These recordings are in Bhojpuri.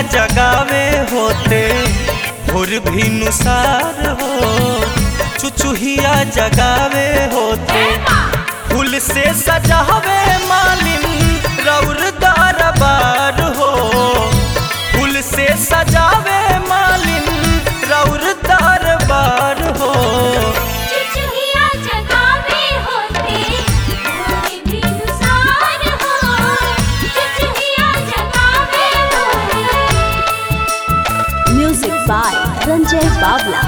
जगावे होते भोर भी नुसार हो चुचुहिया जगावे होते फूल से सजावे मालिन रौर दरबार हो फूल से सजावे मालिन रौर दरबार हो चिचुहिया जगावे होते भोरे भी नुसार हो चिचुहिया जगावे होते Music by Ranjay Bawla.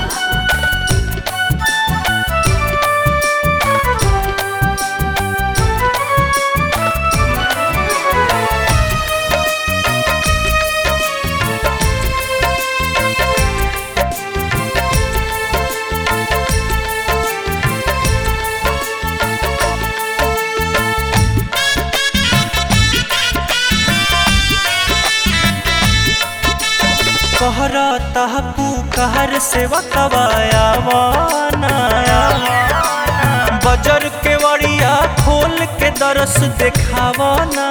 कहरा तहपू कहर से वकवाया वाना बजर के वड़िया खोल के दरस देखावाना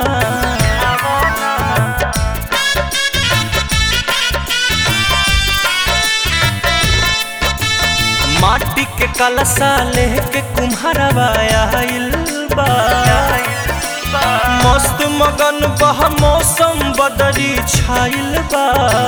माटी के कलसा लेके कुम्हरवाया बा मस्त मगन बह मौसम बदरी छाइल बा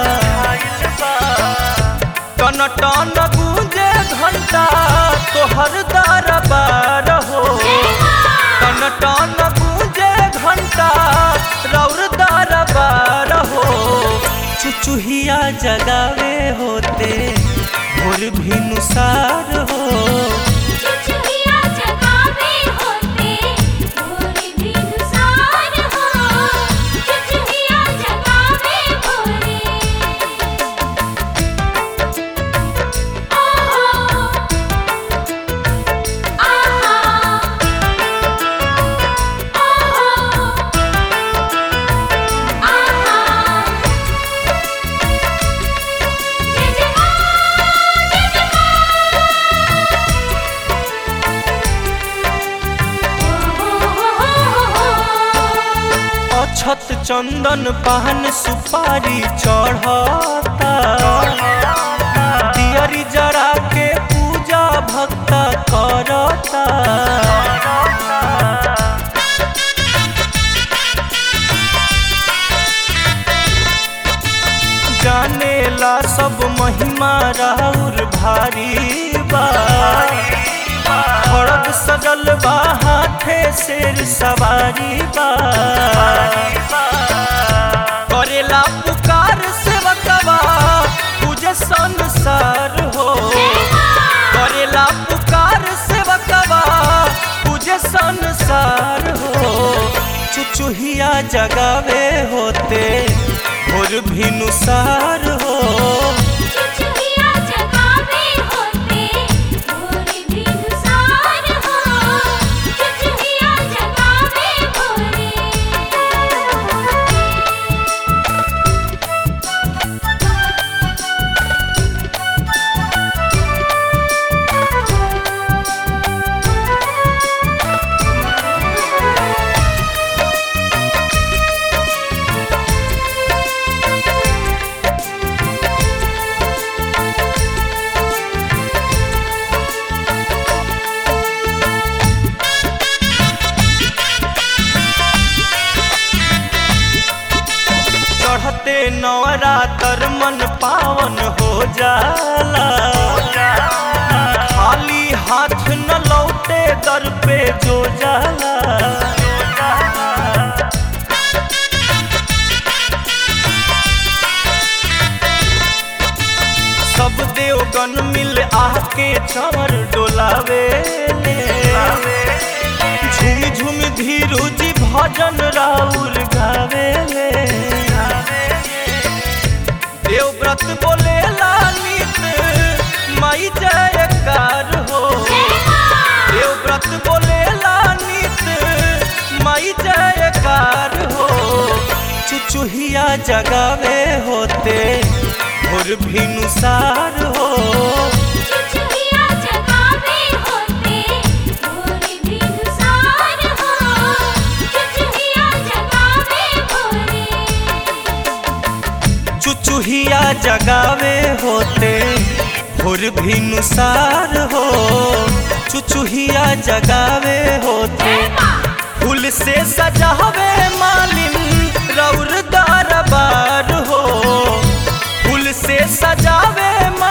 टन टन गूंजे घंटा तोहर दरबार हो टन टन गूंजे घंटा रौर दरबार हो चुचुहिया जगावे होते भोर भी नुसार हो चिचुहिया जगावे होते भोरे भी नुसार हो चिचुहिया जगावे भोरे ओहो आहा ओहो आहा जय जय अछत चंदन पान सुपारी चढ़ता दियरी जरा के पूजा भक्त करता जानेला सब महिमा राउर भारी बा खड़ग सजल बा हाथे शेर सवारी बा करेला पुकार सेवकवा तुझे संसार हो करेला पुकार सेवकवा तुझे संसार हो चुचुहिया जगावे होते भोर भी नुसार हो चिचुहिया जगावे होते भोरे भी नुसार हो चिचुहिया जगावे भोरे चढ़ते नवरातर मन पावन हो जाला खाली हाथ न लौटे दर पे जो जाला सब देवगन मिल आके चवर डोलावे ले झूम झूम धीरू जी भजन राउर गावे ले देवव्रत बोले लालित माई जयकार हो देवव्रत बोले लालित माई जयकार हो चुचुहिया जगावे होते भोर भी नुसार हो चिचुहिया जगावे होते भोरे भी नुसार हो चिचुहिया जगावे भोरे भोर भी नुसार हो चुचुहिया जगावे होते फूल से सजावे मालिन रौर दरबार हो फूल से सजावे